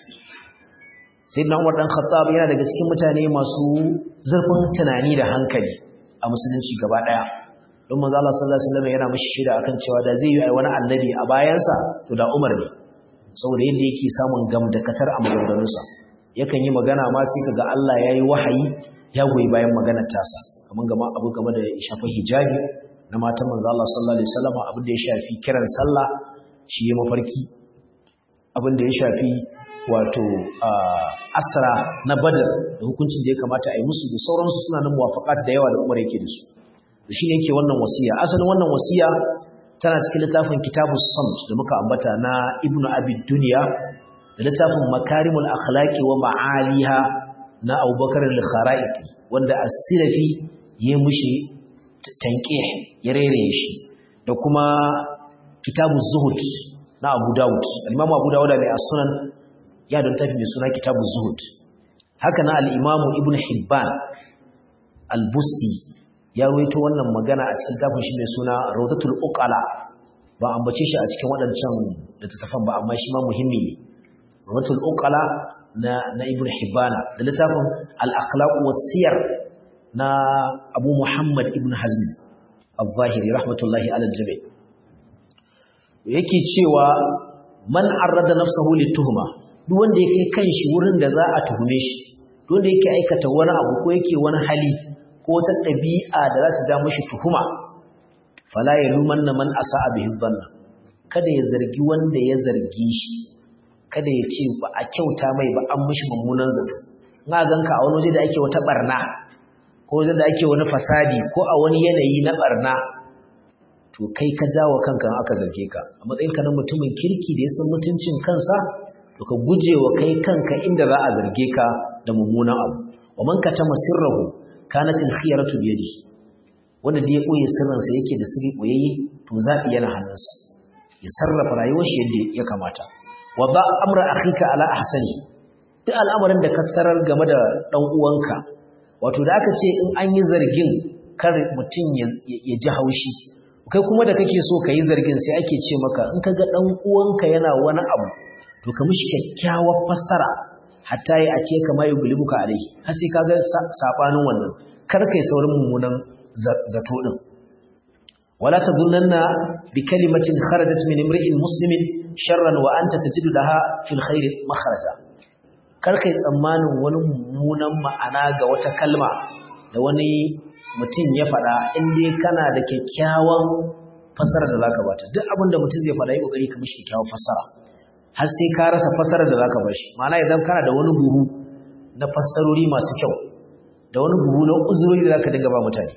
sai na umar ɗan khattab yana daga cikin mutane masu zurfin tunani da hankali a musulunci gaba ɗaya don manzo Allah sallallahu alaihi wasallam yana mishi shida akan cewa da zai yi ai wani annabi a bayansa to da Umar ne saboda yadda yake samun gamdakatar a maganganunsa yakan yi magana ma sai kaga Allah yayi wahayi ya goyi bayan maganar tasa kaman gama abu game da shafa hijabi na matan manzo Allah sallallahu alaihi wasallam abin da ya shafi kiran sallah shi ya mafarki abin da ya shafi wato asra na badar da hukuncin da ya kamata a yi musu da sauransu suna nan muwafaƙat da yawa da umar yake da su da shi ne yake wannan wasiya asalin wannan wasiya tana cikin littafin kitabu samt da muka ambata na ibnu abi duniya da littafin makarimul akhlaqi wa ma'aliha na abubakar al-kharaiti wanda as-silafi ya mushi tanqih ya rere shi da kuma kitabu zuhud na abu daud al-imam abu dawud mai as-sunan ya don tafi mai suna kitabu zuhud haka na al'imamu ibn hibban al-busti ya waito wannan magana a cikin tafin shi mai suna raudatul uqala ba ambace shi a cikin waɗancan littattafan ba amma shi ma muhimmi ne raudatul uqala na na ibn hibban da littafin al-akhlaq was-siyar na abu muhammad ibn hazm al-zahiri rahmatullahi ala al-jami yake cewa man arrada nafsahu lit-tuhma duk wanda ya kai kanshi wurin da za a tuhume shi duk wanda yake aikata wani abu ko yake wani hali ko wata ɗabi'a da za ta ja mashi tuhuma fala ya luman na man asa bihi dhanna kada ya zargi wanda ya zargi shi kada ya ce ba a kyauta mai ba an mishi mummunan zato ina ganka a wani waje da ake wata barna ko waje da ake wani fasadi ko a wani yanayi na barna to kai ka jawo kanka aka zarge ka a matsayinka na mutumin kirki da ya san mutuncin kansa to ka guje wa kai kanka inda za a zarge ka da mummunan abu wa man katama sirrahu kanat al-khiyaratu bi yadi wanda da ya koyi sirrin sa yake da sirri koyayye to zabi yana hannunsa ya sarrafa rayuwar shi yadda ya kamata wa ba amra akhika ala ahsani duk al'amarin da ka tarar game da dan uwanka wato da aka ce in an yi zargin kar mutum ya ji haushi kai kuma da kake so ka yi zargin sai ake ce maka in ka ga dan uwanka yana wani abu to ka mishi kyakkyawar fassara hatta yi a ce kama yi gulibuka alai har sai ka ga saɓanin wannan kar kai saurin mummunan zato ɗin wala tadhunna bi kalimatin kharajat min imri'in muslimin sharran wa anta tajidu laha fil khair makhraja kar kai tsammanin wani mummunan ma'ana ga wata kalma da wani mutum ya faɗa in dai kana da kyakkyawan fasara da zaka bata duk abin da mutum zai faɗa yi kokari ka mishi kyakkyawan fasara har sai ka rasa fasara da zaka bashi ma'ana idan kana da wani buhu na fassarori masu kyau da wani buhu na uzuri da zaka dinga ba mutane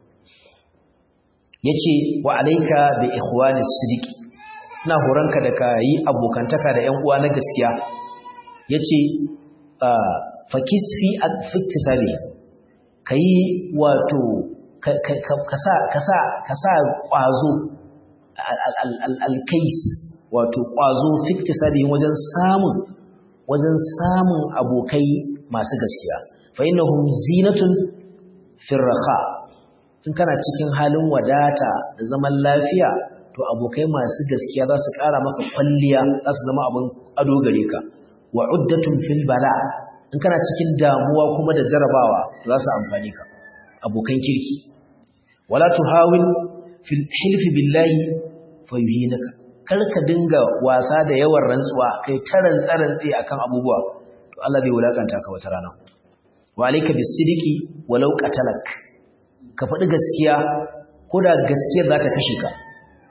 yace wa alayka bi ikhwani sidiki ina horanka da ka yi abokantaka da ƴan uwa na gaskiya yace fakis fi iktisabi kai wato ka sa ka sa ka sa kwazo al-kais wato kwazo fi iktisabi wajen samun wajen samun abokai masu gaskiya fa innahum zinatun firraha in kana cikin halin wadata da zaman lafiya to abokai masu gaskiya za su ƙara maka kwalliya za su zama abin ado gare ka wa uddatun fil bala in kana cikin damuwa kuma da jarabawa za su amfani ka abokan kirki wala tuhawil fil hilf billahi fayuhinaka kar ka dinga wasa da yawan rantsuwa kai taran tsarantsi akan abubuwa to Allah zai wulakanta ka wata rana wa alayka bisidiki walau qatalak ka faɗi gaskiya ko da gaskiyar za ta kashe ka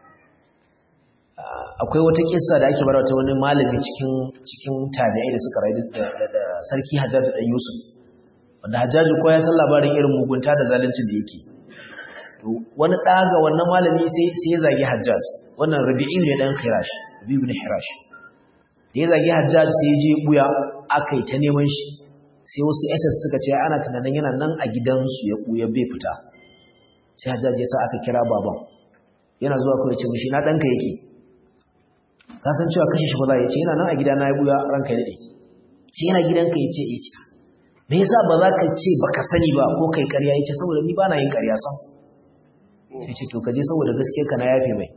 akwai wata kissa da ake barawa ta wani malami cikin cikin tabi'ai da suka rayu da sarki Hajjaju dan Yusuf wanda Hajjaju ko ya san labarin irin mugunta da zaluncin da yake to wani ɗaga wannan malami sai sai ya zagi Hajjaj wannan Rabi'i ne dan Khirash Rabi ibn Hirash da ya zagi Hajjaj sai ya je buya akai ta neman shi sai wasu SS suka ce ana tunanin yana nan a gidansu ya buya bai fita sai Hajjaj ya sa aka kira baban yana zuwa kawai ce mishi na danka yake ka san cewa kashe shi ba za ya ce yana nan a gida na ya buya ranka ya dade ce yana gidanka ya ce ya ce me yasa ba za ka ce baka sani ba ko kai ƙarya ya ce saboda ni ba na yin ƙarya sam sai ce to ka je saboda gaskiya ka na yafe mai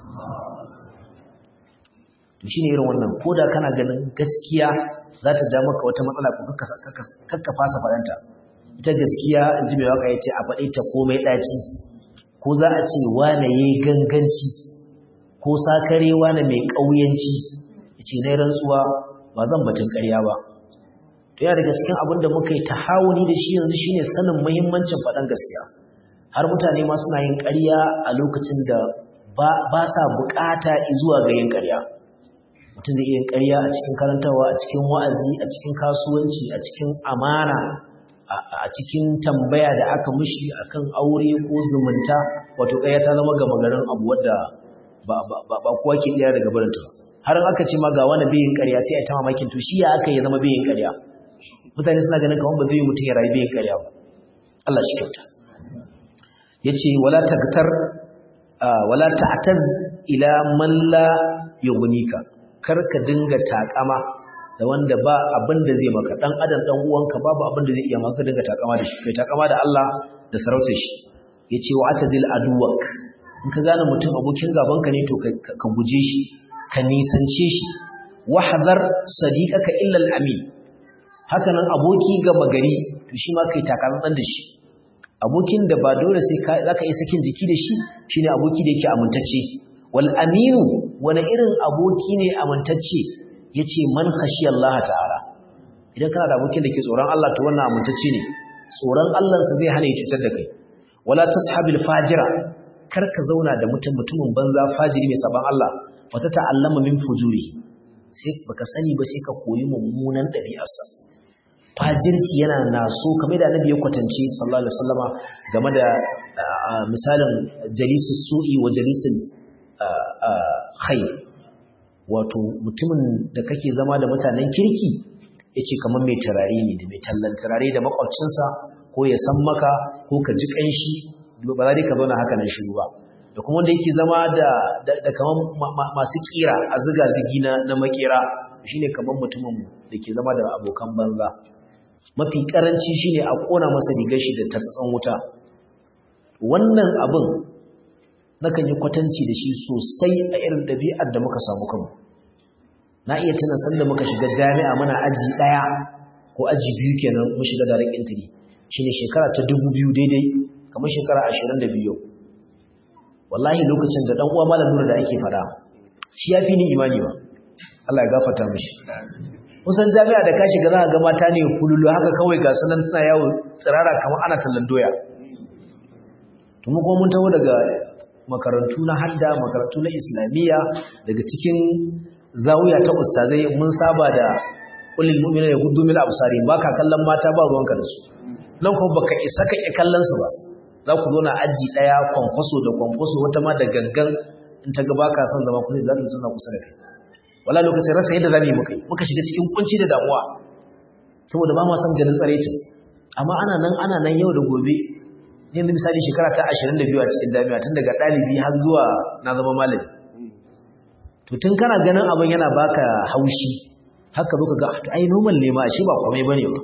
to shine irin wannan koda kana ganin gaskiya za ta ja maka wata matsala ko kakka fasa faɗanta ita gaskiya in ji mai waka ya ce a faɗe ta komai ɗaci ko za a ce wane ya yi ganganci ko sakare wane mai ƙauyanci ya ce na rantsuwa ba zan batun ƙarya ba to yana daga cikin abin da muka yi tahawuni da shi yanzu shine sanin muhimmancin faɗan gaskiya har mutane ma suna yin ƙarya a lokacin da ba sa buƙata zuwa ga yin ƙarya mutum zai iya yin ƙarya a cikin karantarwa a cikin wa'azi a cikin kasuwanci a cikin amana a cikin tambaya da aka mushi akan aure ko zumunta wato ƙarya ta zama gama garin abu wadda ba kowa ke ɗaya daga barinta har aka ce ma ga wani bayin ƙarya sai a ta mamakin to shi ya aka yi zama bayin ƙarya mutane suna ganin kamar ba zai yi mutum ya rayu bayin ƙarya ba Allah shi kyauta ya ce wala taktar wala ta'taz ila man la yughnika kar ka dinga takama da wanda ba abin da zai maka dan adam dan uwanka babu abin da zai iya maka dinga takama da shi kai takama da Allah da sarautar shi yace wa atazil aduwak in ka gane mutum abokin gabanka ne to ka guje shi ka nisance shi wahdhar sadiqaka illa al-amin haka nan aboki gaba gari to shi ma kai takaman da shi abokin da ba dole sai zaka yi sakin jiki da shi shine aboki da yake amintacce wal aminu wani irin aboki ne amintacce yace man khashi Allah ta'ala idan kana da abokin da ke tsoron Allah to wannan amintacce ne tsoron Allah sa zai hana ya cutar da kai wala tashabil fajira kar ka zauna da mutum mutumin banza fajiri mai saban Allah fa ta ta'allama min fujuri sai baka sani ba sai ka koyi mummunan ɗabi'arsa fajirci yana naso kamar da annabi ya kwatance sallallahu alaihi wasallama game da misalin jalisus su'i wa jalisul khair wato mutumin da kake zama da mutanen kirki yace kamar mai turare ne da mai tallan turare da makwabcinsa ko ya san maka ko ka ji kanshi ba za ka zauna haka nan shiru ba da kuma wanda yake zama da da kamar masu kira a ziga zigi na na makera shine kamar mutumin da ke zama da abokan banza mafi karanci shine a kona masa rigar shi da tatsan wuta wannan abin nakan yi kwatanci da shi sosai a irin ɗabi'ar da muka samu kanmu na iya tuna sanda muka shiga jami'a muna aji ɗaya ko aji biyu kenan mu shiga direct entry shine shekara ta dubu biyu daidai kamar shekara ashirin da biyu wallahi lokacin da dan uwa malam nura da ake fada shi ya fi ni imani ba Allah ya gafarta mishi kusan jami'a da ka shiga za ka ga mata ne kululu haka kawai ga sanan suna yawo tsirara kamar ana tallan doya to mu kuma mun taho daga makarantu na hadda makarantu na islamiyya daga cikin zawiya ta ustazai mun saba da kullil mu'mina ya guddu min absari baka kallon mata ba ruwanka da su nan kuma baka isa ka kallon su ba za ku zauna aji daya kwankwaso da kwankwaso wata ma da gangan in ta ga baka son zama kusa za ta zauna kusa da kai wala lokacin rasa yadda zamu yi muka muka shiga cikin kunci da damuwa saboda ba mu san ganin tsarecin amma ana nan ana nan yau da gobe yanzu misali shekara ta 22 a cikin jami'a tun daga dalibi har zuwa na zama malami to tun kana ganin abin yana baka haushi haka zo ka ga to ai normal ne ma shi ba komai bane ba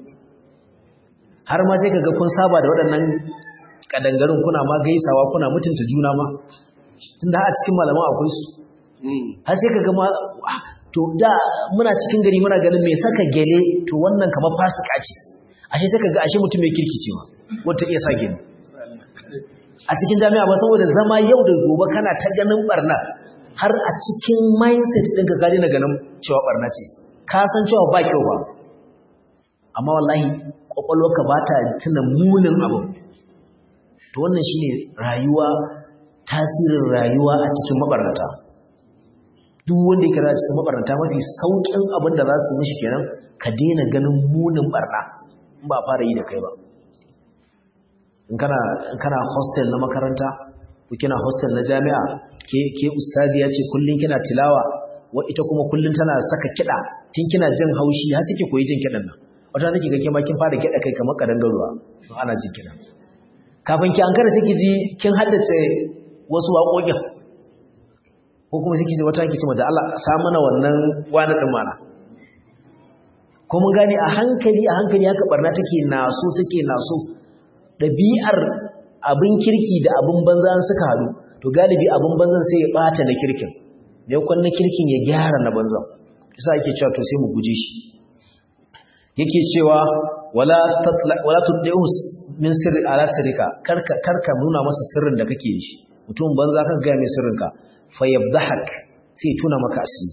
har ma sai kaga kun saba da waɗannan kadangarin kuna ma gaisawa kuna mutunta juna ma tunda a cikin malaman akwai su har sai kaga ma to da muna cikin gari muna ganin me saka gele to wannan kamar fasika ce ashe sai kaga ashe mutum mai kirki ce ma wata iya sa gele a cikin jami'a ba saboda zama yau da gobe kana ta ganin barna har a cikin mindset ɗinka ka daina ganin cewa barna ce ka san cewa ba kyau ba amma wallahi kwakwalwarka ba ta tuna munin abu to wannan shine rayuwa tasirin rayuwa a cikin mabarnata duk wanda yake rayuwa cikin mabarnata mafi saukin abin da za su mishi kenan ka daina ganin munin barna in ba fara yi da kai ba in kana in kana hostel na makaranta ko kina hostel na jami'a ke ke ustaziya ce kullun kina tilawa wa ita kuma kullun tana saka kida tun kina jin haushi har suke koyi jin kidan nan wata nake ga ke ma kin fara kida kai kamar kadangaruwa to ana jin kidan kafin ki ankara sai ki ji kin haddace wasu waƙoƙin ko kuma sai ki ji wata ki ce da Allah sa mana wannan wani din mana ko mun gane a hankali a hankali haka barna take naso take naso ɗabi'ar abin kirki da abin banza suka haɗu to galibi abin banzan sai ya ɓata na kirkin maimakon na kirkin ya gyara na banzan isa yake cewa to sai mu guje shi yake cewa wala wala tuddeus min sirri ala sirrika karka karka nuna masa sirrin da kake da shi mutum banza ka ga mai sirrinka fa yabdahak sai tuna maka asiri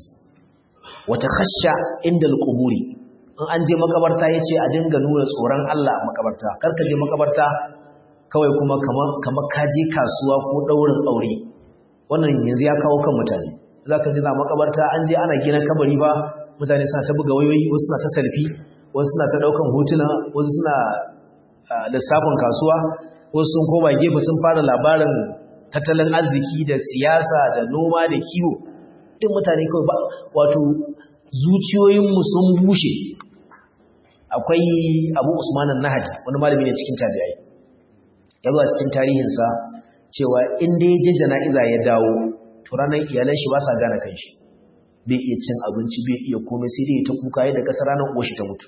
wa takhashsha inda alquburi in an je makabarta yace a dinga nuna tsoron Allah makabarta karka je makabarta kawai kuma kamar kaje kasuwa ko daurin aure wannan yanzu ya kawo kan mutane zaka ji na makabarta an je ana gina kabari ba mutane suna ta buga wayoyi wasu suna ta selfie wasu suna ta daukan hotuna wasu suna lissafin kasuwa wasu sun koma gefe sun fara labarin tattalin arziki da siyasa da noma da kiwo duk mutane kawai ba wato zuciyoyinmu sun bushe akwai abu usman nahadi wani malami ne cikin tabi'ai ya zo a cikin tarihinsa cewa in dai ya je jana'iza ya dawo to ranar iyalan shi ba sa gane kanshi bai iya cin abinci bai iya komai sai dai ta kuka yadda kasa ranar uwar shi ta mutu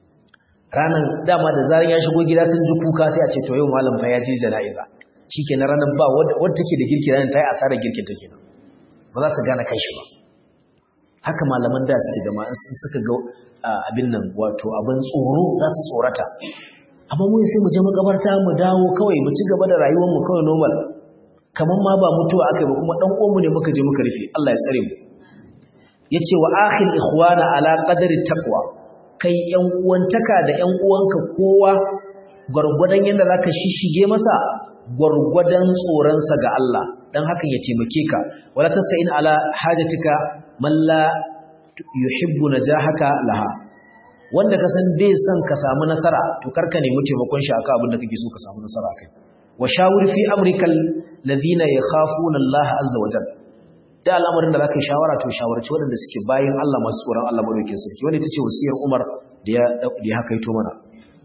ranar dama da zaran ya shigo gida sun ji kuka sai a ce to yau malam fa ya je jana'iza shikenan ranar ba wadda take da girki ranar ta yi asarar girkin ta kenan ba za su gane kanshi ba haka malaman da suke jama'a sun suka ga abin nan wato abin tsoro za su tsorata amma mun sai mu je makabarta mu dawo kawai mu ci gaba da rayuwar mu kawai normal kaman ma ba mutuwa akai ba kuma dan uwanmu ne muka je muka rufe Allah ya tsare mu yace wa akhil ikhwana ala qadri taqwa kai yan uwantaka da yan uwanka kowa gurgurdan yanda zaka shishige masa gurgurdan tsoron sa ga Allah dan hakan ya taimake ka wala tasa'in ala hajatika man la yuhibbu najahaka laha wanda ka san bai son ka samu nasara to karka nemi taimakon shi akan abin da kake so ka samu nasara kai wa shawir fi amrikal ladina yakhafuna Allah azza wa jalla da al'amarin da zaka yi shawara to shawarci waɗanda suke bayin Allah masu tsoron Allah madaukakin sarki wanda tace wasiyar Umar da ya da ya hakaito mana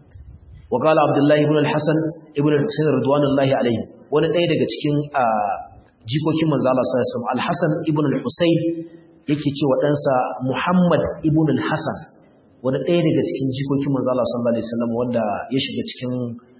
wa qala Abdullah ibn al-Hasan ibn al-Husayn radwanullahi alayhi wani ɗaya daga cikin jikokin manzo Allah sallallahu alaihi wasallam al-Hasan ibn al-Husayn yake cewa ɗansa Muhammad ibn al-Hasan wani ɗaya daga cikin jikokin manzo Allah sallallahu alaihi wasallam wanda ya shiga cikin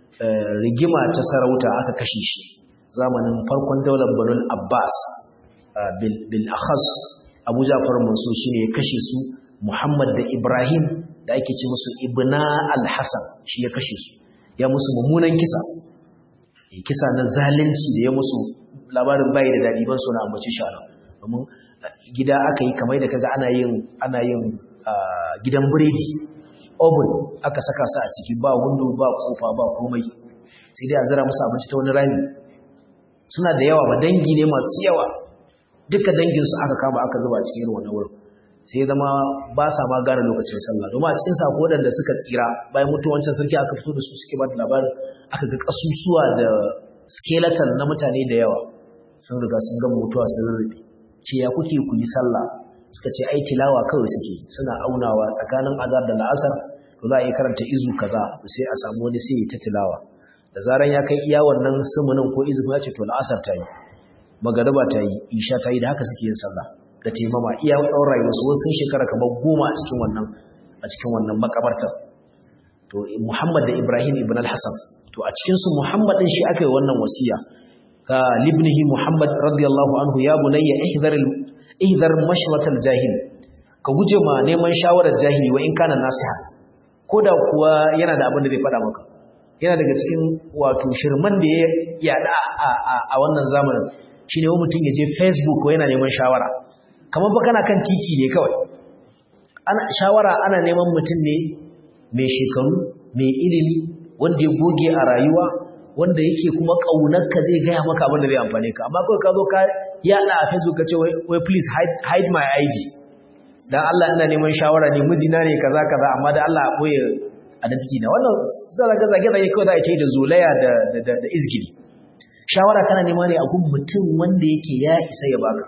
rigima ta sarauta aka kashe shi zamanin farkon daular Banu Abbas bil bil akhas Abu Ja'far Mansur shine ya kashe su Muhammad da Ibrahim da ake ce musu Ibna al-Hasan shi ya kashe su ya musu mummunan kisa kisa na zalunci da ya musu labarin bai da daɗi ban so na ambaci shi ana domin gida aka yi kamar da kaga ana yin ana yin gidan biredi oven aka saka su a ciki ba window ba kofa ba komai sai dai a zira musu abinci ta wani rami suna da yawa ba dangi ne masu yawa duka danginsu aka kama aka zuba cikin irin wannan wurin sai zama ba sa ma gane lokacin sallah domin a cikin sako waɗanda suka tsira bayan mutuwancin sarki aka fito da su suke ba da labarin aka ga kasusuwa da skeleton na mutane da yawa sun riga sun gama mutuwa sun rurrufe ce ya kuke ku yi sallah suka ce ai tilawa kawai suke suna aunawa tsakanin azar da la'asar to za a yi karanta izu kaza sai a samu wani sai ta tilawa da zaran ya kai iya wannan sumunin ko izu ya ce to la'asar ta yi magariba ta yi isha ta yi da haka suke yin sallah da taimama iya tsawon rayuwarsu wasu sun shekara kamar goma a cikin wannan a cikin wannan makabartar to Muhammad da Ibrahim ibn al-Hasan to a cikin su Muhammad din shi aka yi wannan wasiya ka libnihi Muhammad radiyallahu anhu ya bunayya ihdar ihdar mashrat al-jahil ka guje ma neman shawarar jahili wa in kana nasiha koda kuwa yana da abin da zai faɗa maka yana daga cikin wato shirman da ya yada a wannan zamanin shine wani mutum ya je Facebook ko yana neman shawara kamar ba kana kan titi ne kawai ana shawara ana neman mutum ne mai shekaru mai ilimi wanda ya goge a rayuwa wanda yake kuma kaunarka zai gaya maka abin da zai amfane ka amma kawai ka zo ka yada a facebook ka ce wai please hide, hide my id dan Allah ina neman shawara ne mijina ne kaza kaza amma da Allah a boye identity na wannan zaka ga zage zage kawai za a yi da zolaya da da da izgili shawara kana nema ne a gun mutum wanda yake ya isa ya baka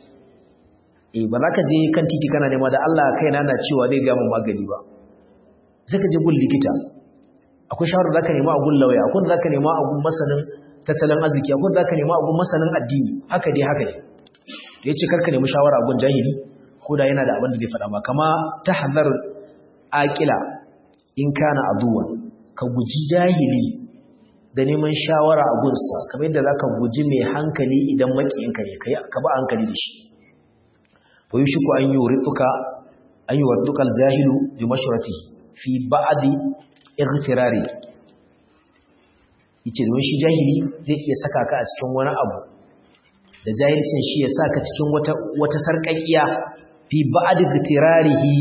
eh ba za ka je kan titi kana nema da Allah kaina na cewa zai ga mun magani ba sai ka je gun likita akwai shawarar da ka nema a gun lauya akwai da ka nema a gun masanin tattalin arziki akwai da ka nema a gun masanin addini haka dai haka dai da yace karka nemi shawara a gun jahili ko da yana da abin da zai faɗa ma kama tahzar aqila in kana aduwan ka guji jahili da neman shawara a gunsa kamar yadda zaka guji mai hankali idan makiyinka ne kai ka ba hankali da shi fa yushiku an yurituka an yuwadduka aljahilu bi mashratihi fi ba'di ightirari yace don shi jahili zai iya saka ka a cikin wani abu da jahilcin shi ya saka cikin wata wata sarkakiya fi ba'di ightirarihi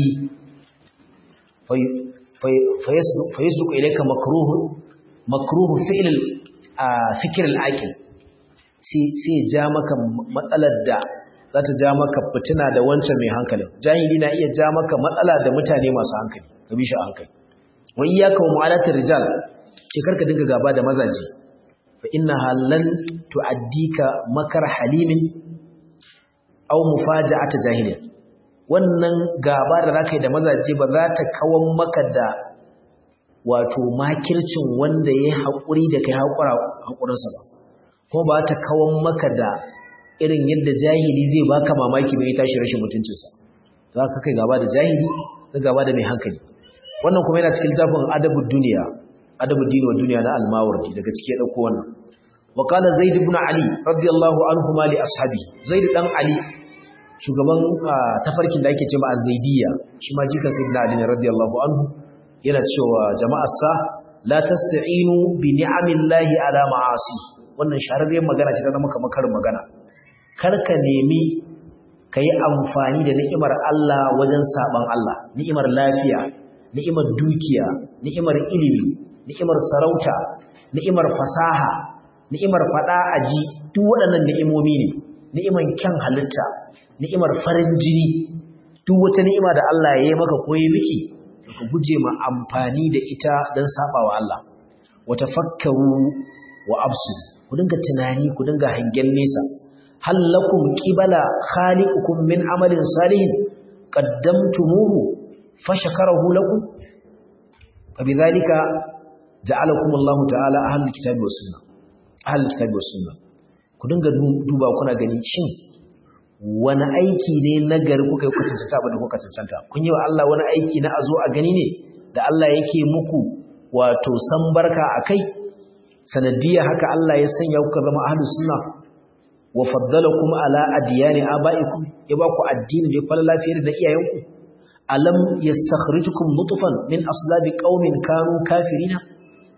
fa yasduq ilayka makruh makruh fi'l fikr al-aqil sai sai ja maka matsalar da za ta ja maka fitina da wancan mai hankalin jahili na iya ja maka matsala da mutane masu hankali ka bi shi hankali wa iyyaka wa mu'alatir rijal ce karka dinga gaba da mazaji fa innaha lan tu'addika makar halimin aw mufaja'ata jahilin wannan gaba da zaka yi da mazaje ba za ta kawan maka da wato makircin wanda ya haƙuri da kai haƙura haƙurinsa ba kuma ba ta kawan maka da irin yadda jahili zai baka mamaki bai tashi rashin mutuncinsa za ka kai gaba da jahili ka gaba da mai hankali wannan kuma yana cikin littafin adabud duniya adabud dini wa duniya na al-mawardi daga ciki ya dauko wannan wa qala zaid ibn ali radiyallahu anhu ma li ashabi zaid dan ali shugaban tafarkin da ake cewa az-zaidiyya shi ma jikan sayyidina ali ne radiyallahu anhu yana cewa jama'ar sa la tasta'inu bi ni'amillahi ala ma'asi wannan shahararriyar magana ce ta zama kamar karin magana karka nemi ka yi amfani da ni'imar Allah wajen saban Allah ni'imar lafiya ni'imar dukiya ni'imar ilimi ni'imar sarauta ni'imar fasaha ni'imar fada aji duk waɗannan ni'imomi ne ni'imar kyan halitta ni'imar farin jini duk wata ni'ima da Allah ya yi maka ko yi miki ka guje ma amfani da ita don sabawa Allah wa tafakkaru wa absu ku dinga tunani ku dinga hangen nesa hal lakum qibala khaliqukum min amalin salihin qaddamtumuhu fashakarahu lakum fabidhalika ja'alakum Allah ta'ala ahlul kitabi was sunnah ahlul kitabi was sunnah ku dinga duba kuna gani shin wani aiki ne nagari kuka yi kwatanta ba da kuka cancanta kun yi wa Allah wani aiki na azo a gani ne da Allah yake muku wato san barka akai sanadiyya haka Allah ya sanya kuka zama ahlus sunna wa faddalakum ala adyani abaikum ya baku addini da falla lafiyar da iyayenku alam yastakhrijukum nutfan min aslabi qaumin kanu kafirina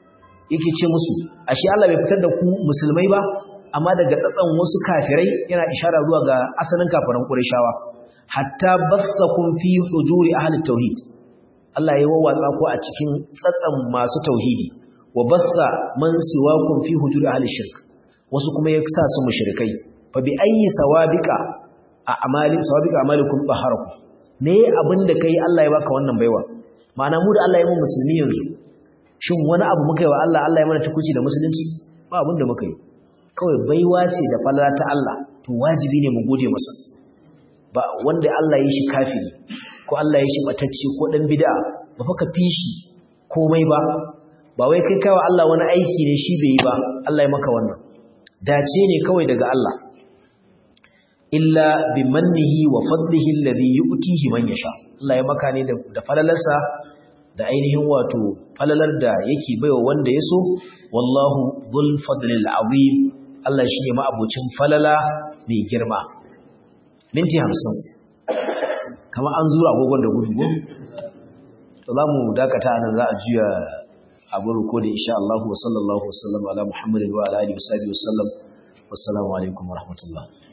yake ce musu ashe Allah bai fitar da ku musulmai ba amma daga tsatsan wasu kafirai yana ishara zuwa ga asalin kafiran Qurayshawa hatta bassakum fi hujuri ahli tauhid Allah ya wawwatsa ku a cikin tsatsan masu tauhidi wa bassa man siwakum fi hujuri ahli shirk wasu kuma ya sa su mushrikai fa bi ayyi sawabika a amali sawabika amalikum baharakum me abin da kai Allah ya baka wannan baiwa ma'ana mu da Allah ya mu musulmi yanzu shin wani abu muka yi wa Allah Allah ya mana tukuci da musulunci ba abin da muka yi kawai baiwa ce da falala ta Allah to wajibi ne mu gode masa ba wanda Allah ya shi kafiri ko Allah ya shi batacce ko dan bid'a ba fa ka fi shi komai ba ba wai kai kawai Allah wani aiki ne shi bai yi ba Allah ya maka wannan dace ne kawai daga Allah illa bi mannihi wa fadlihi alladhi yu'tihi man yasha Allah ya maka ne da falalarsa da ainihin wato falalar da yake baiwa wanda ya so wallahu dhul fadlil azim Allah shi ne ma'abocin falala mai girma minti 50 kamar an zura agogon da gudu to za mu dakata nan za a juya abin rikodin insha Allah wa sallallahu wa sallam ala Muhammadin wa ala alihi wa sahbihi wa sallam wassalamu alaikum wa rahmatullah